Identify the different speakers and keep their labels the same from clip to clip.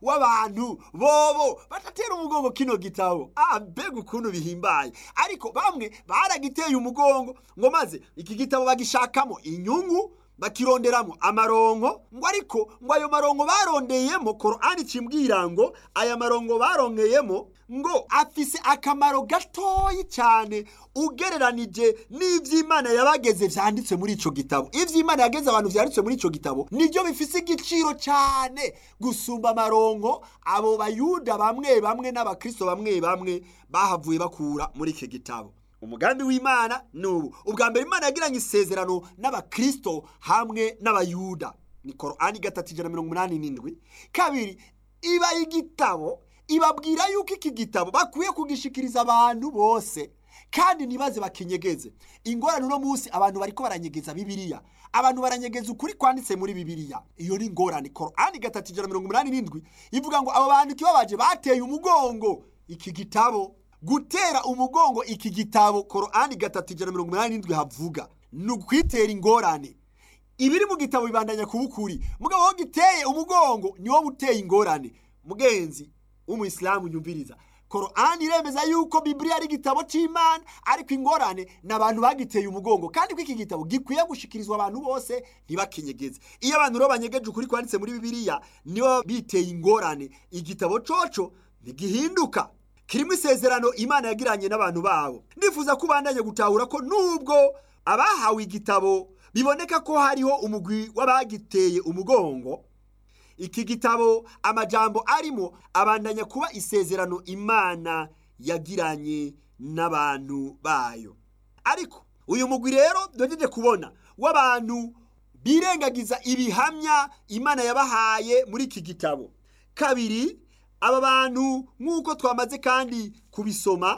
Speaker 1: w'abantu bobo batatera umugongo kino gitabo ah mbega ukuntu bihimbaye ariko bamwe baragiteye umugongo ngo maze iki gitabo bagishakamo inyungu bakironderamo amaronko ngo ariko ngo ayo maronko barondeyemo korani cimbwira ngo aya maronko barongeyemo ngo afise akamaro gatoyi cyane ugereranije n'ivy'imana yabageze vyanditse muri ico gitabo ivy'imana yageze abantu vyanditse muri ico gitabo nivyo bifise igiciro cyane gusumba amaronko abo bayuda bamwe bamwe n'abakristo bamwe bamwe bahavuye bakura muri iki gitabo umugambi w'imana ni ubu ubwa mbere imana yagiranye isezerano n'abakristo hamwe n'abayuda ni korani gatatu ijana mirongo umunani n'indwi kabiri iba igitabo ibabwira yuko iki gitabo bakwiye kugishikiriza abantu bose kandi ntibaze bakinyegeze ingorane uno munsi abantu bariko baranyegeza bibiliya abantu baranyegeza ukuri kwanditse muri bibiliya iyo ni ingorane korani gatatu ijana mirongo umunani n'indwi ivuga ngo abo bantu ikibabaje bateye umugongo iki gitabo gutera umugongo iki gitabo korani gatatu ijana mirongo umunani n'indwi havuga ni ukwitera ingorane ibiri mu gitabo bibandanya kuba ukuri mugabo wo giteye umugongo ni wo buteye ingorane mugenzi w'umuyisilamu nyumviriza korani iremeza yuko bibiliya ari igitabo cy'imana ariko ingorane ni abantu bagiteye umugongo kandi ko iki gitabo gikwiye gushikirizwa abantu bose ntibakinyegeze iyo abantu rero banyegeje ukuri kwanditse muri bibiliya nibo biteye ingorane igitabo coco ntigihinduka kirimo isezerano imana yagiranye n'abantu babo ndifuza ko ubandanye gutahura ko nubwo abahawe igitabo biboneka ko hariho umugwi w'abagiteye umugongo iki gitabo amajambo arimo abandanya kuba isezerano imana yagiranye n'abantu bayo ariko uyu mugwi rero duhejeje kubona w'abantu birengagiza ibihamya imana yabahaye muri iki gitabo kabiri aba bantu nk'uko twamaze kandi kubisoma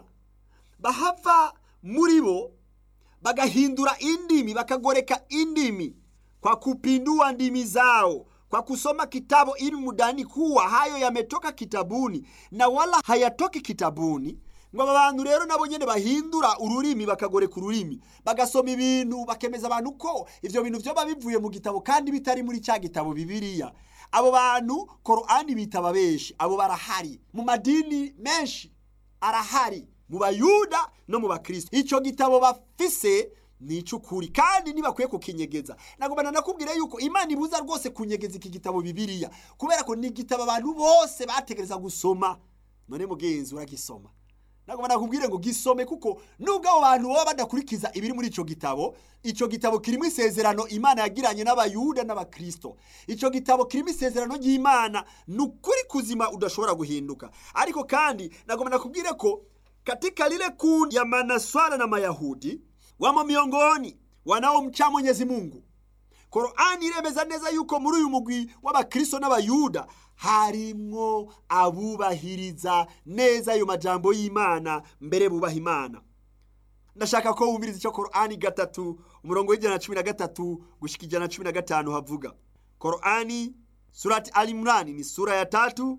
Speaker 1: bahava muri bo bagahindura indimi bakagoreka indimi kwa kupindua ndimi zao kwa kusoma kitabu ilmu ndani kuwa hayo yametoka kitabuni na wala hayatoki kitabuni ngo aba bantu rero nabo nyene bahindura ururimi bakagoreka ururimi bagasoma ibintu bakemeza abantu ko ivyo bintu vyoba bivuye mu gitabo kandi bitari muri cya gitabo bibiliya abo bantu korani bita ababeshi abo barahari mu madini menshi arahari mu bayuda no mu bakristo icyo gitabo bafise ni icy'ukuri kandi ntibakwiye kukinyegeza nagomba nakubwira yuko imana ibuza rwose kunyegeza iki gitabo bibiliya kubera ko ni igitabo abantu bose bategereza gusoma none mugenzi uragisoma nagomba nakubwire ngo gisome kuko nubwo abo bantu baba badakurikiza ibiri muri icyo gitabo icyo gitabo kirimo isezerano imana yagiranye n'abayuda n'abakristo icyo gitabo kirimo isezerano ry'imana ni ukuri kuzima udashobora guhinduka ariko kandi nagomba nakubwire ko katika lile kundi ya manaswara na mayahudi wamo miongoni wanaomcha mwenyezi mungu korani iremeza neza yuko muri uyu mugwi w'abakristo n'abayuda harimwo abubahiriza neza ayo majambo y'imana mbere bubaha imana ndashaka ko wumviriza icyo korani gatatu umurongo w'ijana na cumi na gatatu gushika ijana na cumi na gatanu havuga korani surati alimrani ni sura ya tatu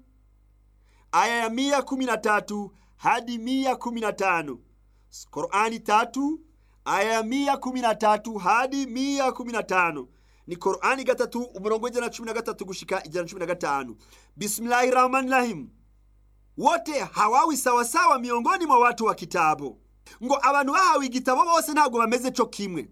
Speaker 1: aya ya mia kumi na tatu hadi mia kumi na tano korani tatu aya ya mia kumi na tatu hadi mia kumi na tano ni korani gatatu umurongo w'ijana na cumi na gatatu gushika ijana na cumi na gatanu bismillahi rahmani rahim wote hawawi sawasawa miongoni mwa watu wa kitabu ngo abantu bahawe igitabo bose ntabwo bameze co kimwe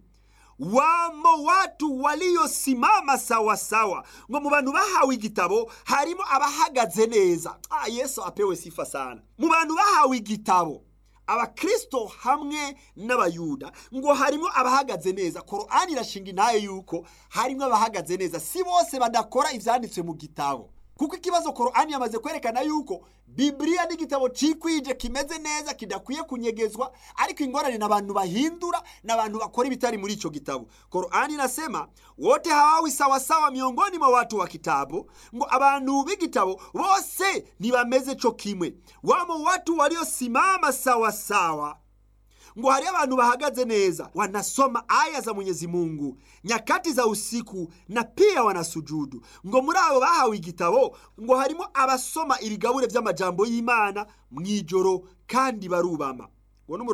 Speaker 1: wamo watu waliosimama sawasawa ngo mu bantu bahawe igitabo harimo abahagaze neza ah, yesu apewe sifa sana mu bantu bahawe igitabo abakristo hamwe n'abayuda ngo harimo abahagaze neza korani irashinga intaye yuko harimo abahagaze neza si bose badakora ivyanditswe mu gitabo kuko ikibazo korani yamaze kwerekana yuko bibiliya ni igitabo cikwije kimeze neza kidakwiye kunyegezwa ariko ingorane ni abantu bahindura na abantu bakora ibitari muri ico gitabo korani inasema wote hawawi sawasawa miongoni mwa watu wa kitabu ngo abantu b'igitabo bose ntibameze co kimwe wamo watu waliosimama sawasawa ngo hari abantu bahagaze neza wanasoma aya za mwenyezi mungu nyakati za usiku na pia wanasujudu ngo muri abo bahawe igitabo ngo harimo abasoma ibigabure by'amajambo y'imana mu ijoro kandi barubama